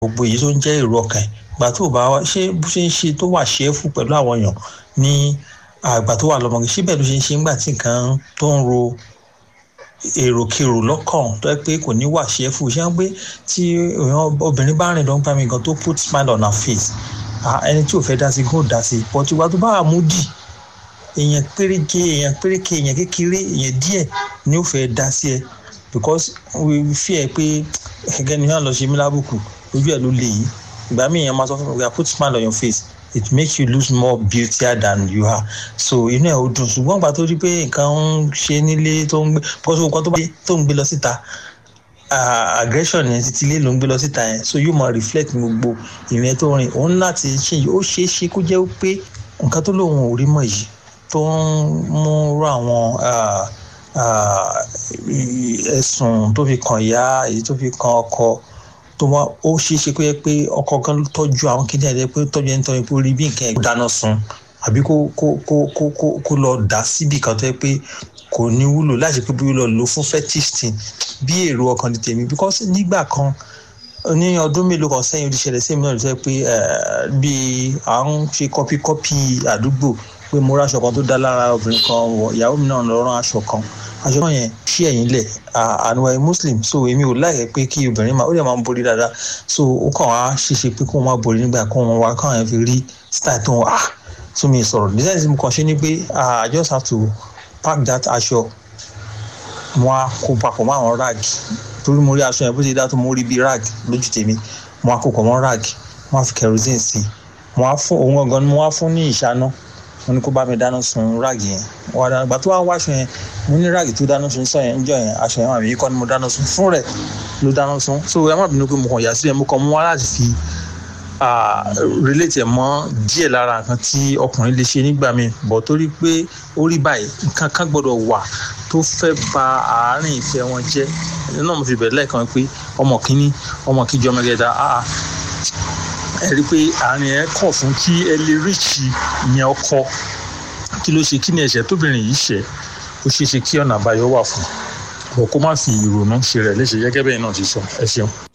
gbogbo èyí tó ń jẹ́ èrò ọkàn ìgbà tó bá wá ṣé bó ṣe ń ṣe tó wà ṣẹ́fù pẹ̀lú àwọn èèyàn ní àgbà tó wà lọ́mọge síbẹ̀ ló ṣe ń ṣe ńgbà tí nǹkan tó ń ro èròkèrò lọ́kàn tó yẹ pé kò ní wà ṣẹ́fù ṣé wọ́n pé tí obìnrin bá rìn lọ́gbà mi gan tó put smile on her face ẹni tí ò fẹ́ dá sí kó dá sí but ìgbà tó bá wà múdì èèyàn péréke èèyàn péréke èèyàn kékeré èèyàn díẹ̀ ni ó fẹ́ dá sí ẹ because we fear pé ẹgẹ́ ni wọ́n lọ ṣe mí lábùkù ojú ẹ̀ ló lè yí ìgbà míì èèyàn máa sọ fún mi put smile on your face it makes you lose more beautier than you are so inú ẹ̀ ó dùn ṣùgbọ́n ìgbà tó rí pé nǹkan ń ṣe nílé tó ń gbé because nǹkan tó ń gbé lọ síta aggression yẹn títí ilé ló ń gbé lọ síta yẹn so yóò máa reflect gbogbo ìrìn tó rìn òun láti ṣe yìí ó ṣeé ṣe kó jẹ́ pé nǹkan tó lóun ò rí mọ̀ yìí tó ń mú rú àwọn ẹ̀sùn tó fi kàn ìyá èyí tó fi kàn ọkọ tó wá ó ṣeé ṣe kó yẹ pé ọkọ gan ló tọ́jú àwọn kìnìún ẹ̀ pé tọ́jú ẹni tọ́jú pé ó rí bí nǹkan ẹ̀ dáná sun àbí kó kó kó kó kó kó lọ dà síbì kan tó yẹ pé kò ní wúlò láti pé bí ó lọ lò fún fetisting bí èrò ọkàn ní tèmi because nígbà kan ní ọdún mélòó kan sẹ́yìn ó ti ṣẹlẹ̀ sí mi náà ló sẹ́ pé bí à ń ṣe kọ́píkọ́pì àdúgbò pé mo ráṣọ kan tó dá lára obìnrin kan wọ ìyàwó mi náà lọ rán aṣọ kan aṣọ náà yẹn ṣí ẹ̀yìn lẹ̀ àánú ẹ̀ muslim so èmi ò láyẹ̀ pé kí obìnrin máa ó lè máa ń borí dáadáa so ó kàn wá ṣeéṣe pé kó má borí nígbà kó wọn wá káwọn yẹn fi rí style tó wọn ah tún mi sọ̀rọ̀ design tí mo kàn ṣe ni pé i just have to pack that aṣọ wọn á kó papọ̀ mọ́ àwọn rag torí mo rí aṣọ yẹn bó ṣe dá tó mo rí bí rag lójú tèmi wọn á kó pọ̀ mọ́ rag wọn á fi kerosene sí i wọn á fún òun gangan ni wọn á fún ní ìṣáná wọn ní kó bá mi dáná sun ráàgì yẹn wọn dáná gbà tó wá wáṣọ yẹn mo ní ráàgì tó dáná sun sọ yẹn níjọ́ yẹn aṣọ yẹn àmì yìí kọ́ ni mo dáná sun fún rẹ̀ ló dáná sun so ẹ má bínú pé mo kàn yà síbẹ̀ mo kàn mú wá láti fi relate ẹ̀ mọ́ díẹ̀ lára nǹkan tí ọkùnrin lè ṣe nígbà míì bọ̀ torí pé ó rí báyìí nǹkan kan gbọ́dọ̀ wà tó fẹ́ ba àárín ìfẹ́ wọn jẹ́ ẹni náà mo fi bẹ̀rẹ̀ lẹ́ẹ̀kan pé ọmọ kínní ọmọ kíjọ ọmọ kẹta ẹ rí i pé àárín ẹ kọ̀ fún kí ẹ lè ríṣì ìyẹn ọkọ kí ló ṣe kí ni ẹ̀ṣẹ̀ tóbìnrin yìí ṣẹ̀ ó ṣeé ṣe kí ọ̀nà àbáyọ wà fún ọ kó má fi ìrònú ṣe rẹ̀ léṣe gẹ́gẹ́ bẹ́ẹ̀ náà ti sọ ẹ ṣeun.